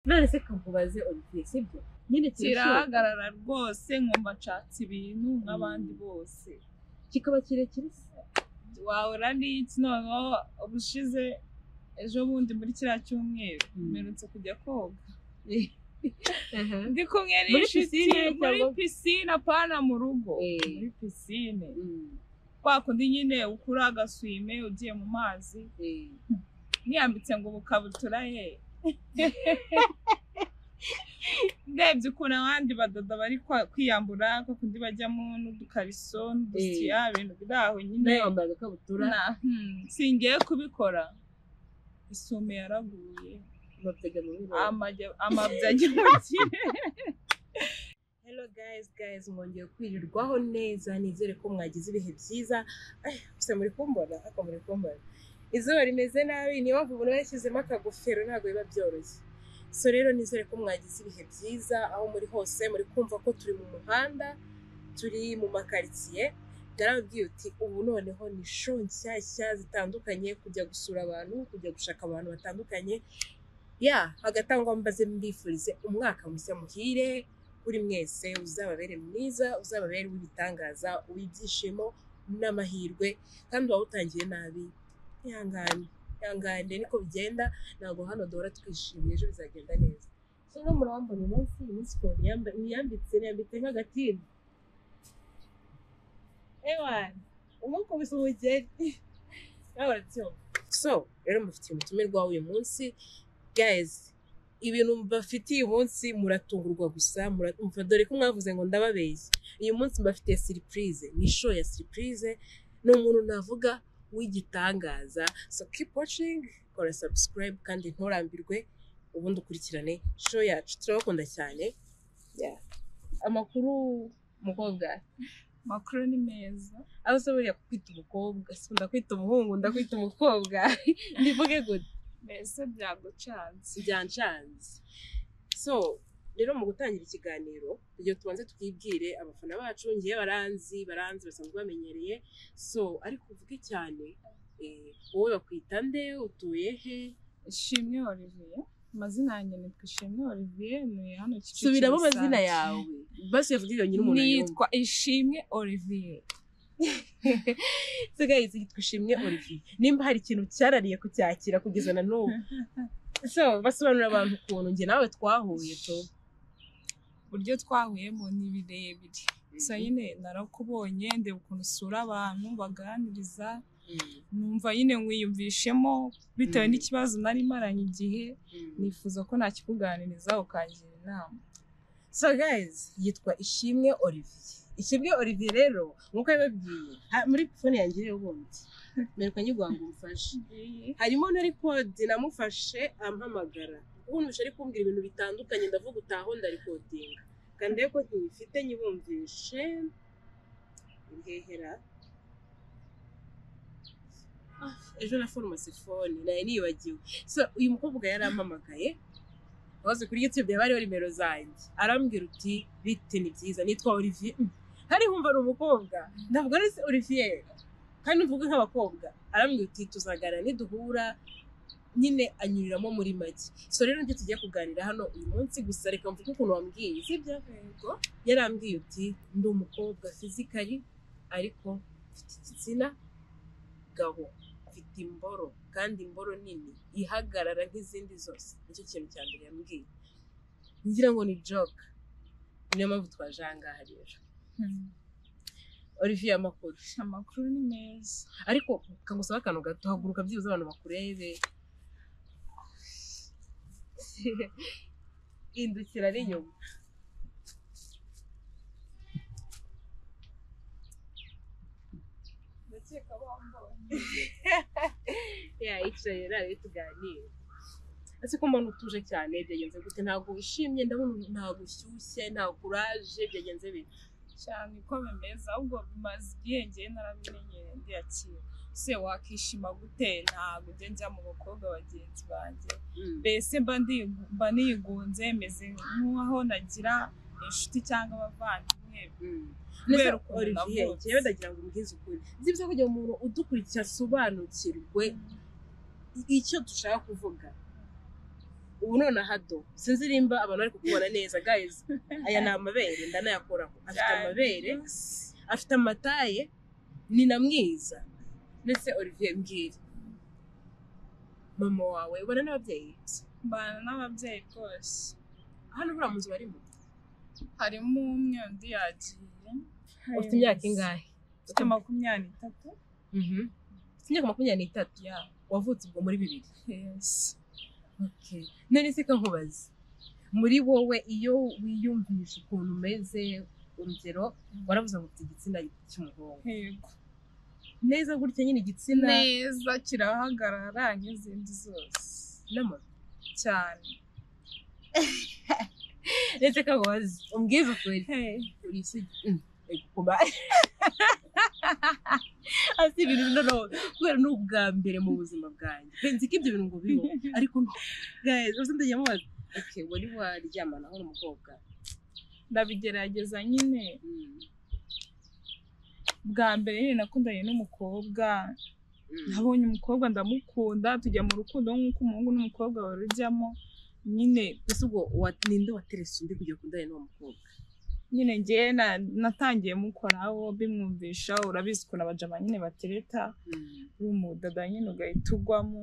none se kampubaze olivier sibyo nyine kirashoboka kirahagarara rwose nkumva nshatse ibintu nk'abandi bose kikaba kirekire se wahora n'iki noneho ubushize ejo bundi muri kiriya cyumweru Mm. mperutse kujya koga Aha. ndi kumwe Muri n'inshuti piscine muri cyangwa- pisine apana mu rugo Eh. muri pisine Mm, kwa kundi nyine ukura agaswime ugiye mu mazi eh. niyambitse ngo ubukabutura ye ndebye ukuntu abandi badoda bari kwa- kwiyambura kwa kundi bajyamo n'udukariso n'udusutiya ibintu biri aho nyine nawe wambaye agakabutura Na- hmm, singiye kubikora isume yaraguye amapega mu biro amajya- amabya ajya mu kirere hello guys guys mwongeye kwirirwaho neza nizere ko mwagize ibihe byiza Ay, gusa muri kumbona ariko muri kumbona izuba rimeze nabi niyo mpamvu umuntu yashyizemo akagofero ntabwo biba byoroshye so rero nizere ko mwagize ibihe byiza aho muri hose muri kumva ko turi mu muhanda turi mu makaritsiye narababwiye uti ubu noneho ni sho nshyashya zitandukanye kujya gusura abantu kujya gushaka abantu batandukanye ya hagati aho ngaho mbaze mbifurize umwaka mushya muhire kuri mwese uzababere mwiza uzababere uw'ibitangaza uw'ibyishimo n'amahirwe kandi waba utangiye nabi ihangane ihangane niko bigenda ntabwo hano duhora twishimye ejo bizagenda neza so no murambona uyu munsi uyu munsi ukuntu niyamba- niyambitse niyambitse nk'agatimba ewana umwuka ubisa umugeri nawe urabyumva so rero mufitiye umutumirwa w'uyu munsi guys ibintu mbafitiye uyu munsi muratungurwa gusa muratungurwa dore ko mwavuze ngo ndababeshya uyu munsi mbafitiye siripurize ni show ya siripurize ni umuntu navuga w'igitangaza so keep watching kora subscribe kandi nturambirwe ubundi ukurikirane show yacu turabakunda cyane Yeah. amakuru mukobwa makuru ni meza aho se buriya kwita umukobwa sikunda kwita umuhungu ndakwita umukobwa ndivuge gute mbese byagucanze byancanze so rero mu gutangira ikiganiro kugira ngo tubanze twibwire abafana bacu ngewe baranzi baranzi basanzwe bamenyereye so ariko uvuge cyane eh, wowe bakwita nde utuye he ishimwe olivier amazina yanjye nitwa ishimwe olivier ni hano Kicukiro subiramo amazina Sake. yawe basi uyavuge yonyine umuntu yitwa nitwa ishimwe olivier so guys yitwa ishimwe olivier nimba hari ikintu cyarariye kucyakira kugeza na n'ubu so basobanurira abantu ukuntu njye nawe twahuye tu uburyo twahuyemo ni birebire gusa nyine narakubonye ndeba ukuntu usura abantu baganiriza Mm, numva nyine nkwiyumvishemo bitewe Mm. n'ikibazo nari maranye igihe mm. nifuza ko nakikuganiriza ukangira inama So guys, yitwa Ishimwe Olivier. Ishimwe Olivier rero nk'uko yababwiye ha- muri telefone yanjye rero ubundi mwereka nyirwa ngo umfashe harimo nari kode namufashe ampamagara ubundi ushaka ari kumbwira ibintu bitandukanye ndavuga utaho ndarikodinga kandi rero ko ntiyifite nyibumvishe ihehera Ah, ejo na foromasi fone nayo nibagiwe so uyu mukobwa yarampamagaye waze kuri youtube yaba hariho nimero zanjye arambwira uti bite ni byiza nitwa olivier Mm. hari humva ni umukobwa ndavuga ari se olivier kandi mvuge nk'abakobwa arambwira uti tuzaganira niduhura nyine anyuriramo muri make so rero nicyo tugiye kuganira hano uyu munsi gusa reka mvuge ukuntu wambwiye sibyo Yego. yarambwiye uti ndi umukobwa fizikari ariko mfite igitsina gabo mfite imboro kandi imboro nini ihagarara nk'izindi zose nicyo kintu cya mbere yambwiye ngira ngo ni joke niyo mpamvu twaje aha ngaha rero Hmm. olivier amakuru amakuru ni meza ariko kangusaba akantu gato haguruka byibuze abantu bakurebe hindukira n'inyuma ndakeka bambonye yayicaye nari tuganire ese ko mbona utuje cyane byagenze gute ntabwo wishimye ndabona ntabwo ushyushye nta kuraje byagenze bite cyane ko bimeze ahubwo bimaze igihe ngiye narabimenyereye ndiyakira se wakishima gute ntabwo ujya njya mu bakobwa bagenzi banjye mbese mba ndigu- mba nigunze meze nk'aho nagira inshuti cyangwa abavandimwe kubera Kubera ukuntu olivier navutse. njyewe ndagira ngo umbwize ukuri nzi ibyo kugira ngo umuntu udukurikira asobanukirwe icyo dushaka kuvuga ubu none ahado sinzi nimba abantu bari kukubona neza guys aya ni amabere ndanayakoraho afite Cyane. amabere afite amataye ni na mwiza ndetse olivier mbwira mama wawe ubana n'ababyeyi mbana n'ababyeyi rwose hano buriya mu nzu barimo harimo umwe undi yagiye ufite imyaka ingahe mfite makumyabiri n'itatu Mhm. ufite imyaka makumyabiri n'itatu ya wavutse ubwo muri bibiri yesi Okay. none se ko nkubaza muri wowe iyo wiyumvisha ukuntu umeze urugero waravuze ngo ufite igitsina cy'umuhungu yego neza gutya nyine igitsina neza kirahagarara nk'izindi zose n'amaguru cyane ndetse ko abazi umbwiza ukuri uri isugi kuba asi ibintu noneho kubera ni ubwa mbere mu buzima bwanjye pe nzi ko ibyo bintu ngo biho ariko guys uzi ndagiye mubaza okay wari waryamanaho n'umukobwa ndabigerageza nyine Mm, bwa mbere nyine nakundanye n'umukobwa mm. nabonye umukobwa ndamukunda tujya mu rukundo nk'uko umuhungu n'umukobwa barujyamo nyine mbese ubwo wa- ninde waterese undi kujya kundana n'uwo mukobwa nyine ngewe na- natangiye mukoraho bimwumvisha urabizi ukuntu abajama nyine batereta uri umudada nyine ugahita ugwamo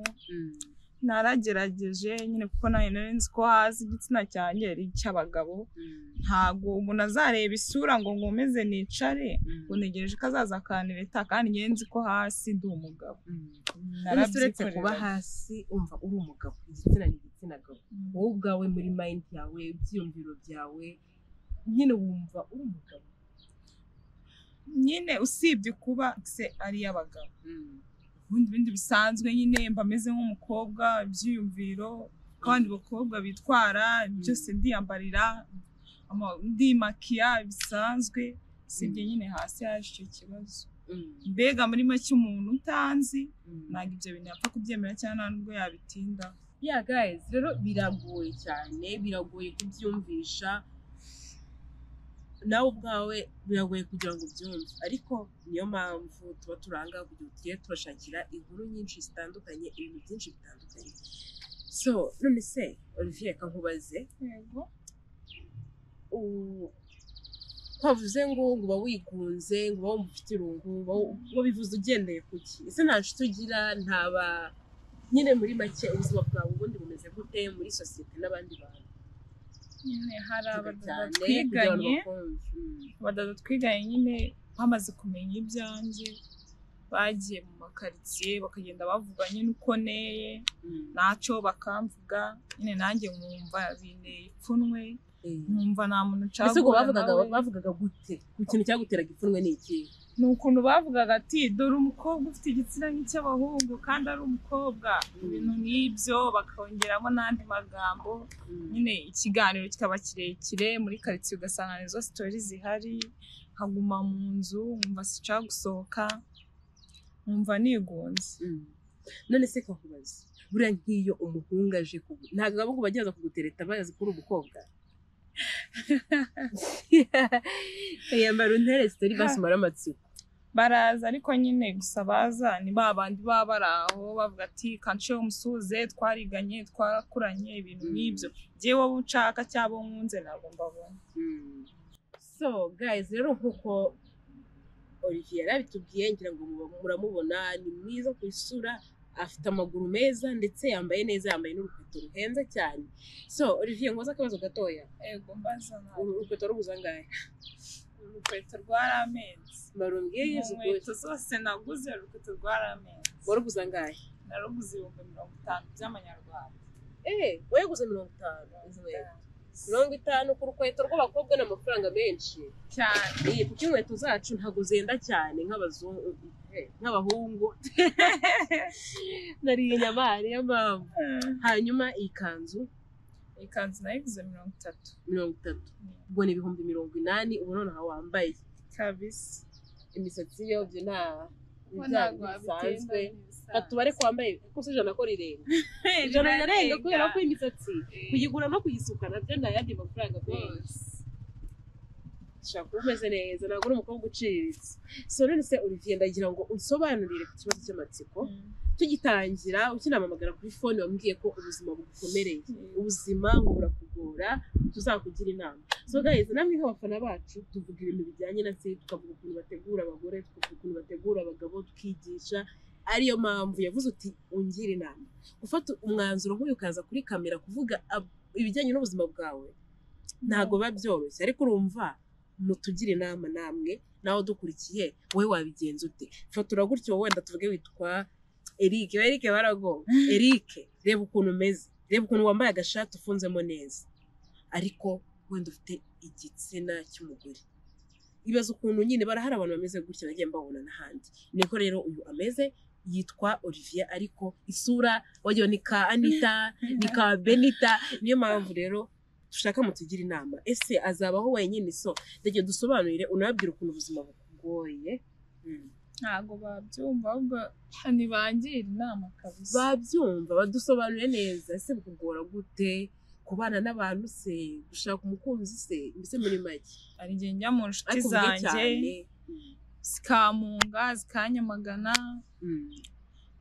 naragerageje nyine kuko nanjye nari nzi ko hasi igitsina cyanjye ari icy'abagabo ntago umuntu azareba isura ngo nkomeze nicare ngo ntegereje ko azaza akanireta kandi ngewe nzi ko hasi ndi umugabo None se uretse kuba Narabyikoreraga. hasi umva uri umugabo igitsina ni igitsina gabo wowe ubwawe muri mayindi yawe ibyiyumviro byawe nyine wumva uri umugabo nyine usibye kuba se ari iy'abagabo ubundi bindi bisanzwe nyine mba meze nk'umukobwa ibyiyumviro kandi bakobwa bitwara byose ndiyambarira ama- ndimakiya bisanzwe usibye nyine hasi haje icyo kibazo mbega muri make umuntu utanzi ntabwo ibyo bintu yapfa kubyemera cyangwa nta nubwo yabitinda ya guys rero biragoye cyane biragoye kubyumvisha nawe ubwawe biragoye kugira ngo ubyumve ariko niyo mpamvu tuba turanga kugira ngo tugiye turashakira inkuru nyinshi zitandukanye ibintu byinshi bitandukanye so none se olivier reka nkubaze yego u- ntavuze ngo ngo uba wigunze ngo uba wumva ufite irungu uba wu- uba bivuze ugendeye ku ki ese nta nshuti ugira ntaba nyine muri make ubuzima bwawe ubundi bumeze gute muri sosiyete n'abandi bantu nyine hari Tuvuga abadada kugira abantu twiganye bakumve. Mm. abadada twiganye nyine bamaze kumenya ibyanjye bagiye mu makaritsiye bakagenda bavuga nyine uko neye Mm. ntacyo bakamvuga nyine nanjye nkumva binteye ipfunwe Eh. nkumva nta muntu nshaka ese ubwo guhura bavugaga nawe. bavugaga gute ku kintu cyaguteraga ipfunwe ni iki ni ukuntu bavugaga ati dore umukobwa ufite igitsina nk'icy'abahungu kandi ari umukobwa ibintu nk'ibyo bakongeramo n'andi magambo nyine ikiganiro kikaba kirekire muri karitsiye ugasanga ni zo sitori zihari nkaguma mu nzu nkumva sicara gusohoka nkumva nigunze Mm. none se kakubaza buriya nk'iyo umuhungu aje ku ntabwo abahungu bajya baza kugutereta bazi ko uri umukobwa yambara untere sitori basumara amatsiko baraza ariko nyine gusa baza ni ba bandi baba bari aho bavuga ati kanshe umusuze twariganye twarakuranye ibintu nk'ibyo ngewe wowe ucaka cyabo nkunze ntabwo mbabona so guys rero nk'uko olivier yari abitubwiye ngira ngo muba- muramubona ni mwiza ku isura afite amaguru meza ndetse yambaye neza yambaye n'urukweto ruhenze cyane so olivier ngoza akabazo gatoya yego mbaza nawe uru rukweto rubuze angahe urukweto rwaramezi marumbwiye yezu inkweto zose naguze urukweto rwaramezi waruguze angahe naruguze ibihumbi mirongo itanu by'amanyarwanda Eh, weguze mirongo itanu izi nkweto. mirongo itanu ku rukweto rw'abakobwa ni amafaranga menshi cyane Eh, kuko inkweto zacu ntabwo zenda cyane nk'abazungu eh, nk'abahungu nariye inyama niyo mpamvu hanyuma iyi kanzu ikanzu nayiguze mirongo itatu mirongo itatu ubwo ni ibihumbi mirongo inani ubu noneho wambaye kabisi imisatsi yo byo nta ibyaha bisanzwe katubare ko wambaye kuko si ijana ko rirenga ijana rirarenga kubera ko imisatsi kuyigura no kuyisuka nabyo ni ayandi mafaranga menshi ushobora kuba umeze neza ntabwo uri umukobwa uciriritse so none se olivier ndagira ngo unsobanurire ku kibazo cy'amatsiko tugitangira ukinampamagara kuri fone wambwiye ko ubuzima bugukomereye ubuzima ngo burakugora tuzakugira inama so guys namwe nk'abafana bacu tuvuga ibintu bijyanye na se tukavuga ukuntu bategura abagore tukavuga ukuntu bategura abagabo tukigisha ariyo mpamvu yavuze uti ungira inama gufata umwanzuro nk'uyu ukaza kuri kamera kuvuga ab- ibijyanye n'ubuzima bwawe ntabwo biba byoroshye ariko urumva mutugire inama namwe nawe dukurikiye wowe wabigenza ute fatura gutyo wenda tuvuge witwa Eric Eric barago Eric reba ukuntu umeze reba ukuntu wambaye agashati ufunzemo neza ariko wenda ufite igitsina cy'umugore ibaza ukuntu nyine barahari abantu bameze gutya bagiye mbabona n'ahandi niko rero uyu ameze yitwa Olivier ariko isura wagira ni ka Anita ni ka Benita niyo mpamvu rero dushaka mutugira inama ese azabaho wenyine so rege dusobanurire unababwire ukuntu ubuzima bukugoye Mm. ntabwo babyumva ahubwo ntibangira inama kabisa babyumva badusobanurire neza ese bukugora gute kubana n'abantu se gushaka umukunzi se mbese muri make hari igihe njya mu nshuti ariko uvuge zanjye cyane zikamunga zikanyamagana Mm.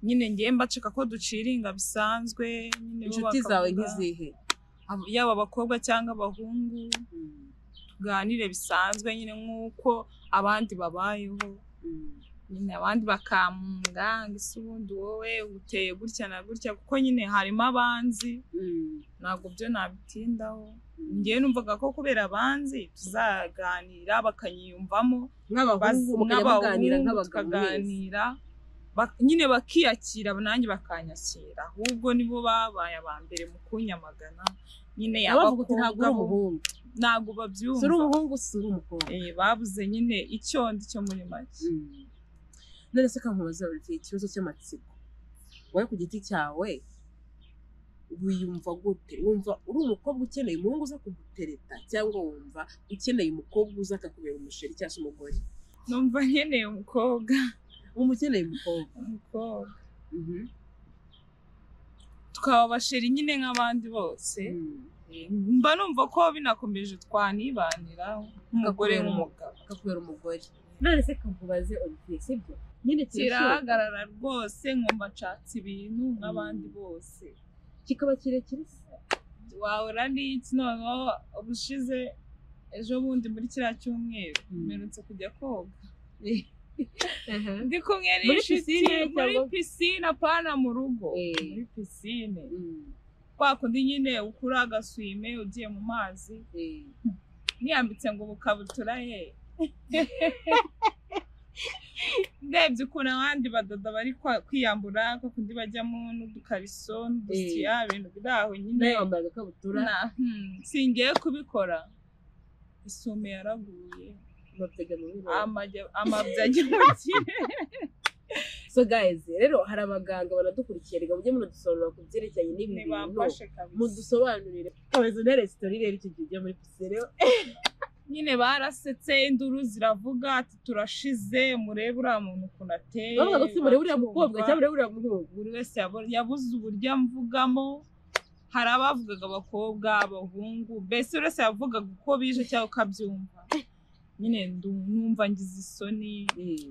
nyine ngiye mbaceka ko duciringa bisanzwe nyine bo inshuti zawe bakavuga, nk'izihe abo- yaba abakobwa cyangwa abahungu Mm. tuganire bisanzwe nyine nk'uko abandi babayeho Mm. nyine abandi bakamunga ngo ese ubundi wowe uteye gutya na gutya kuko nyine harimo abanzi Mm. ntabwo byo nabitindaho ngewe numvaga ko kubera abanzi tuzaganira bakanyiyumvamo nk'abahungu mukajya muganira nk'abahungu nk'abagabo mwese tukaganira Ba- nyine bakiyakira nanjye bakanyakira ahubwo nibo babaye aba mbere mu kunyamagana nyine abavuga uti ntabwo uri bo umuhungu ntabwo si uri babyumva umuhungu si uri umukobwa Eh, babuze nyine icyo ndi cyo muri make Mm. none se kankubaza buri gihe ikibazo cy'amatsiko wowe ku giti cyawe wiyumva gute wumva uri umukobwa ukeneye umuhungu uza kugutereta cyangwa wumva ukeneye umukobwa uza akakubera umusheri cyangwa se umugore numva nkeneye umukobwa wumva ukeneye umukobwa umukobwa tukaba abasheri nyine nk'abandi bose Mm. Eh, mba numva ko binakomeje twanibaniraho nk'umugore Kakubera n'umugabo akakubera umugore none se kankubaze olivier sibyo nyine kirashoboka kirahagarara rwose nkumva nshatse ibintu nk'abandi bose kikaba kirekire se wahora n'iki noneho ubushize ejo bundi muri kiriya cyumweru Mm. mperutse kujya koga Aha. ndi kumwe Muri n'inshuti piscine muri cyangwa- pisine apana mu rugo Eh. muri pisine Mm. kwa kundi nyine ukura agaswime ugiye mu mazi Eh. niyambitse ngo bukabutura ye ndebye ukuntu abandi badoda bari kwa- kwiyambura kwa kundi bajyamo n'udukariso n'udusutiya ibintu biri aho nyine nawe wambaye agakabutura Na- hmm, singiye kubikora isume yaraguye amapega mu birori Amajya- amabya ajya mu kirere so guys rero hari abaganga banadukurikiye reka mujye munadusobanurira ku byerekeranye n'ibi bintu ntibamfashe kabisa mudusobanurire komeza untere sitori rero icyo gihe ujya muri pisine nyine barasetse induru ziravuga ati turashize murebe uriya muntu ukuntu ateye bavuga ngo si murebe uriya mukobwa batumva." cyangwa murebe uriya muhungu buri wese yabo- yabuze uburyo amvugamo hari abavugaga abakobwa abahungu mbese buri wese yavugaga uko bije cyangwa uko abyumva nyine ndu- numva ngize isoni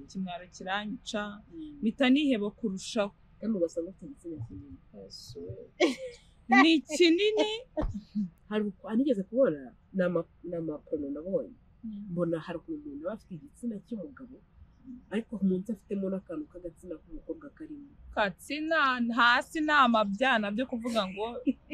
ikimwaro kiranyica mpita niheba kurushaho kandi ugasanga ufite igitsina kinini ni kinini hari uku- hari nigeze kubona ni ama- ni amapono nabonye mbona hari ukuntu umuntu aba afite igitsina cy'umugabo ariko munsi afitemo n'akantu k'agatsina k'umukobwa karimo katsina hasi ni amabyana byo kuvuga ngo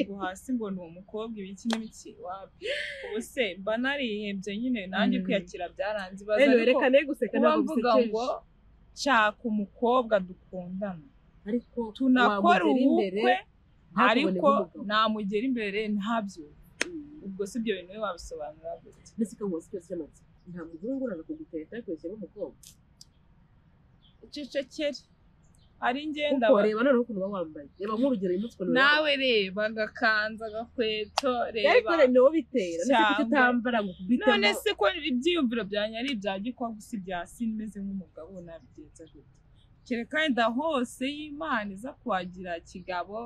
ngo hasi ngo ni umukobwa ibiki n'ibiki wapi ubu se mba narihebye nyine nanjye Mm. kwiyakira byaranze ibaza rero ariko rekane guseka kuba ntabwo mvuga ngo bisekeje nshaka umukobwa dukundana ariko tunakora wamugera ubukwe ntakubone ariko nk'umugabo. namugera imbere ntabyo Mm. ubwo si ibyo bintu we wabisobanura gute ndetse ikaba uzi cyose amatsiko nta muhungu uraza kugutereta yakoresheje umukobwa cecekere ari ngenda kuko reba noneho ukuntu uba wambaye reba nk'urugero uyu munsi ukuntu uba nawe reba agakanza agakweto wambaye ariko reba reba niwo bitera ndetse kuki Cyangwa- utambara ngo ukubitemo none se ko ibyiyumviro byanjye ari ibya gikwagu si ibya si meze nk'umugabo nabigenza gute kereka wenda hose y'imana iza kuhagira kigabo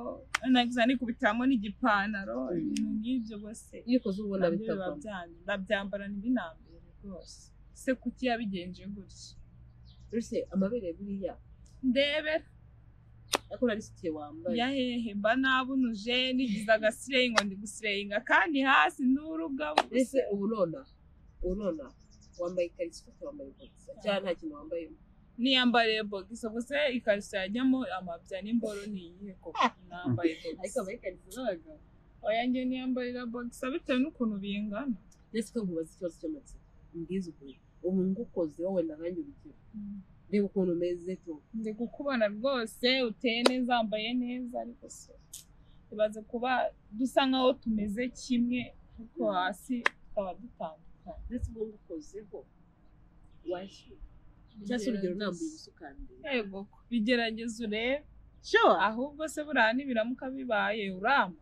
nagize nikubitiramo n'igipantaro Mm. ibintu nk'ibyo bose iyo ukoze ubona nabyo biba bitavamo byanjye ndabyambara ntibinambere rwose se kuki yabigenje gutya mbese amabere buriya ndebera ariko urarisiye wambaye yahehe mba nabunuje nigize agasirengo ndi gusirenga kandi hasi n'urugabo ese uba unona unona wambaye ikariso ufite wambaye bogisa cyangwa nta kintu wambayemo niyambariye bogisi gusa ikariso yajyamo amabya n'imboro ni iyihe koko nambaye ariko bogisi wambaye ikariso z'abagabo oya njye niyambarira bogisi bitewe n'ukuntu bingana ndetse ko nkubaza ikibazo cy'amatsiko mbwiza ukuri ubu ngukoze wowe naranjye urugero reba ukuntu umeze tu ndi kukubona rwose uteye neza wambaye neza ariko se ibaze kuba dusa nkaho tumeze kimwe ariko hasi tukaba dutandukanye ndetse ubu ngukozeho washyira cyangwa se urugero nambaye ubusukanire yego ko bigerageza urebe sure ahubwo se buriya nibiramuka bibaye urama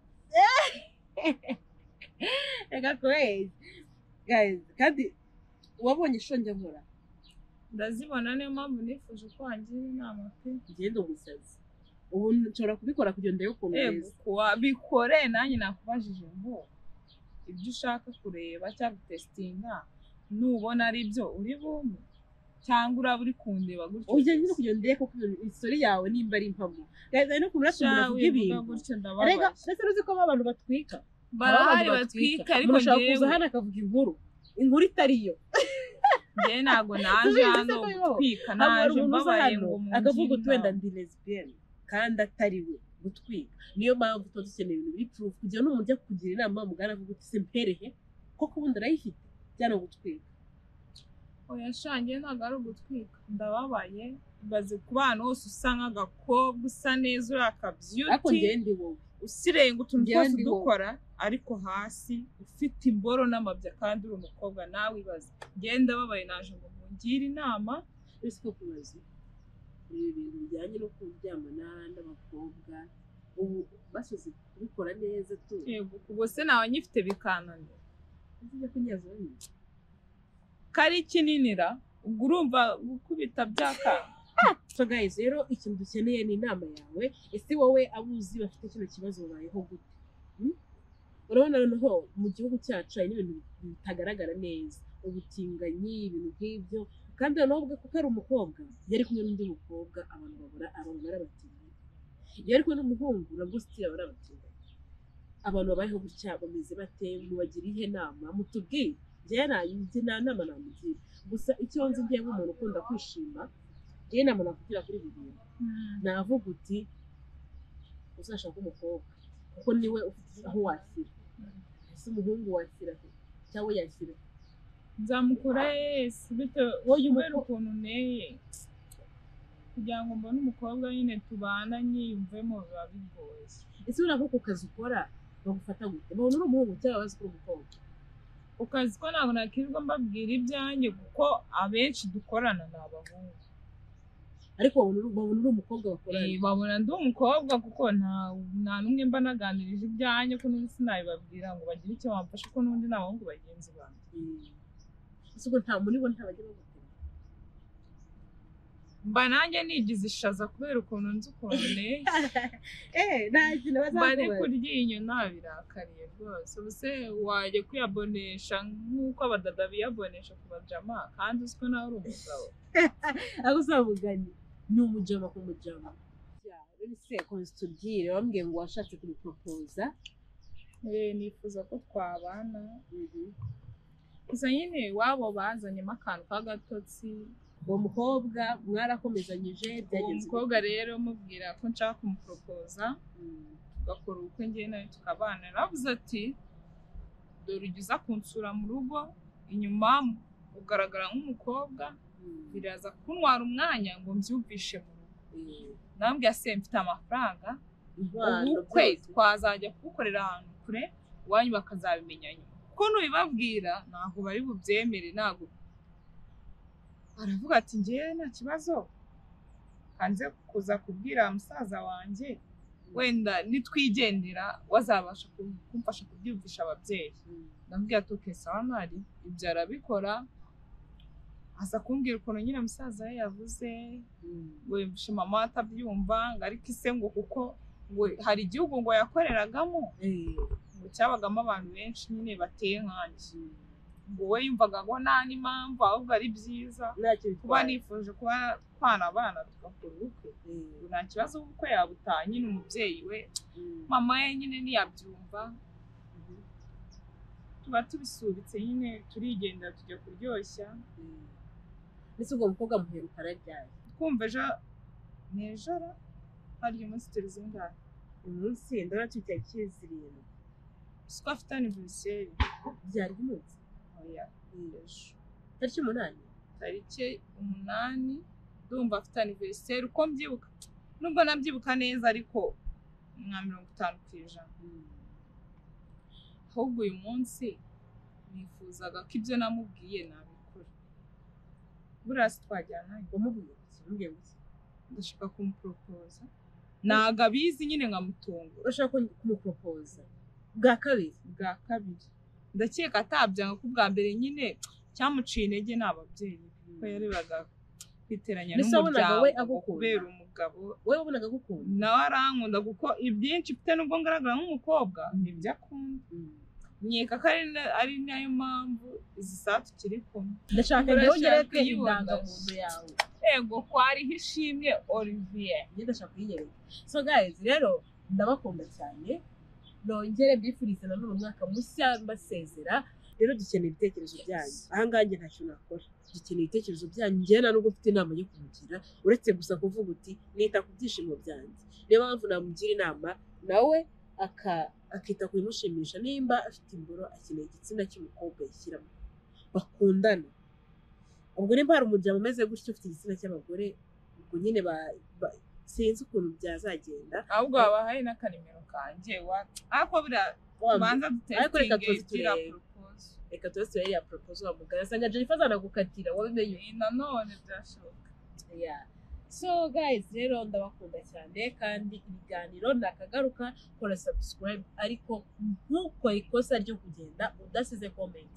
reka kwezi guys kandi wabonye shonje nkora ndazibona niyo mpamvu nifuje ko wangira inama pe ngende umusazi ubu nshobora kubikora kugira ngo ndebe ukuntu yego umeze kuwa bikore nanjye nakubajije ngo ibyo ushaka kureba cyangwa gutesitinga nubona ari byo uri bumve cyangwa uraba uri kundeba gutyo ujya nyine kugira ngo ndebe koko isori yawe nimba ari impamo guys hari no ukuntu urasa umuntu avuga bivuga ibintu gutyo rega ndababaye ndetse uzi ko ba bantu batwika barahari Aba bantu batwika ariko umuntu ashobora kuza njyewe hano akavuga inkuru inkuru itari yo njyewe ntabwo naje Tubizi se hano ko bibaho. gutwika hano hari naje umuntu uza mbabaye hano ngo akavuga mungire uti wenda inama. ndi lesbiyeni kandi atari we gutwika niyo mpamvu tuba dukeneye ibintu biri purufu kugira ngo n'umuntu ujya kukugira inama mugana avuga uti se mperehe koko ubundi urayifite byana gutwika oya sha njyewe ntabwo ari ugutwika ndababaye ibaze ku bana bose usa nk'agakobwa usa neza uri ariko akabyuti njyewe ndi wowe usirenga utuntu njyewe twose ndi wowe. dukora ariko hasi ufite imboro n'amabya kandi uri umukobwa nawe ibaze njyewe ndababaye naje ngo mungire inama twese ko kubaza ibi bintu bijyanye no kuryamana n'abakobwa ubu bashoze kubikora neza tu yego ubwo se nawe nyifite bikananira ntizijya kunyaza nyine kari kininira ubwo urumva gukubita byakanga so guys rero ikintu dukeneye ni inama yawe ese wowe abuzi bafite kino kibazo babayeho gute Hmm? urabona noneho mu gihugu cyacu hari n'ibintu bitagaragara neza ubutinganyi ibintu nk'ibyo kandi noneho ubwe kuko ari umukobwa iyo ari kumwe n'undi mukobwa abantu babura abantu bari abatinganyi iyo ari kumwe n'umuhungu nabwo sitira bari abatinganyi abantu babayeho gutya bameze bate mubagire ihe nama mutubwire njyewe nanjye nta nama namugira gusa icyo nzi ngiye nk'umuntu ukunda kwishima njyewe inama nakugira kuri ibi bintu navuga uti uzashaka umukobwa kuko niwe ufite aho washyira ese umuhungu washyira he cyangwa yashyira he? nzamukora yesi bitewe wowe kubera umukobwa ukuntu nteye kugira ngo mbone umukobwa nyine tubana nyiyumvemo biba bigoye ese urabona ko ku kazi ukora bagufata gute babona uri umuhungu cyangwa bazi ko uri umukobwa ku kazi ko ntabwo nakirirwa mbabwira ibyanjye kuko abenshi dukorana ni abahungu ariko babona uri- babona uri umukobwa bakorana Eh, babona ndi umukobwa kuko nta nta n'umwe mba naganirije ibyanjye ko n'undi sinabibabwira ngo bagire icyo bamfasha ko n'undi ni abahungu bagenzi banjye ese ubwo nta muri bo ntabajya bagukora mba nanjye nigize ishaza kubera ukuntu nzi ukuntu nteye eh nta kintu bari bazakubaza kurya inyyo ntabirakariye rwose ubuse wajya kwiyabonesha nk'uko abadada biyabonesha ku bajama kandi uziko nawe uri umugabo aho uzamuganye ni umujama ku mujama se konstitubwire wambwiye ngo washatse kubiporopoza Eh, nifuza ko twabana gusa nyine wabo bazanyemo akantu k'agatotsi uwo mukobwa mwarakomezanyije uwo byagenze mukobwa rero mubwira ko nshaka kumuporopoza tugakora ubukwe ngewe nawe tukabana yaravuze ati dore ujya uza kunsura mu rugo inyuma ugaragara nk'umukobwa biraza kuntwara umwanya ngo mbyumvishe mu rugo nambwiye se mfite amafaranga ubukwe twazajya kubukorera ahantu kure iwanyu bakazabimenya nyuma kuko nubibabwira ntabwo bari bubyemere ntabwo aravuga ati ngewe nta kibazo hanze kuza kubwira musaza wanjye wenda nitwigendera wazabasha ku- kumfasha kubyumvisha ababyeyi ndabwira tuke sawa ntari ibyo arabikora aza kumbwira ukuntu nyine musaza we yavuze ngo yumvishe mama we atabyumva ngo ariko ise ngo kuko ngo hari igihugu ngo yakoreragamo ngo cyabagamo abantu benshi nyine bateye nkanjye ngo we yumvaga ngo nta n'impamvu ahubwo ari byiza kuba nifuje kuba twana abana tugakora ubukwe nta kibazo kuko yabutaha nyine umubyeyi we mama ye nyine ntiyabyumva tuba tubisubitse nyine turigenda tujya kuryoshya ndetse ubwo mukobwa muheruka arabyaye twumva ejo nijoro hari umunsi turizingahe umunsi ndabona tujya kizirindwi siko afite aniveriseri byari umunsi oya ejo tariki umunani tariki umunani ndumva afite aniveriseri uko mbyibuka nubwo nabyibuka neza ariko nka mirongo itanu ku ijana ahubwo uyu munsi nifuzaga ko ibyo namubwiye nabikora buriya si twajyana wamubwiye iki wamubwiye iki ndashaka kumuporopoza ntago abizi nyine nkamutungura urashaka ko- kumuporopoza bwa kabiri bwa kabiri ndakeka atabyanga ko bwa mbere nyine cyamuciye intege ni ababyeyi kuko yarebaga kwiteranya Mbese wabonaga we n'umuryango agukunda? kubera umugabo wowe wabonaga agukunda nawe arankunda kuko ibyinshi mfite nubwo ngaragara nk'umukobwa ni ibyo akunda nkeka ko ari na- ari nayo mpamvu izi saa tukiri kumwe ndashaka Urashaka yongereke kuyibumbasha. indangamuntu yawe yego kwariho ishimwe olivier njye ndashaka kuyinyereka so guys rero ndabakunda cyane nongere mbifurize nanone umwaka mushya mbasezera rero dukeneye ibitekerezo byanyu ahangaha njye nta kintu nakora dukeneye ibitekerezo byanyu njyewe nta nubwo mfite inama yo kumugira uretse gusa kuvuga uti nita ku byishimo byanjye niyo mpamvu namugira inama nawe aka- akita ku bimushimisha nimba afite imboro akeneye igitsina cy'umukobwa yishyiramo bakundana ubwo nimba hari umuryango umeze gutyo ufite igitsina cy'abagore ubwo nyine ba- ba- sinzi ukuntu byazagenda ahubwo wabahaye n'akanimero kanjye wa- ariko buriya tubanza ariko reka dutesitinge tuzi igira turebe. propose reka tuba turebe ya poropozo wa muganga asanga jennifer azanagukatira wamenye Iyi nanone byashoboka Yeah. so guys rero ndabakunda cyane kandi ibiganiro nakagaruka kora subscribe ariko ntukore ikosa ryo kugenda udasize comment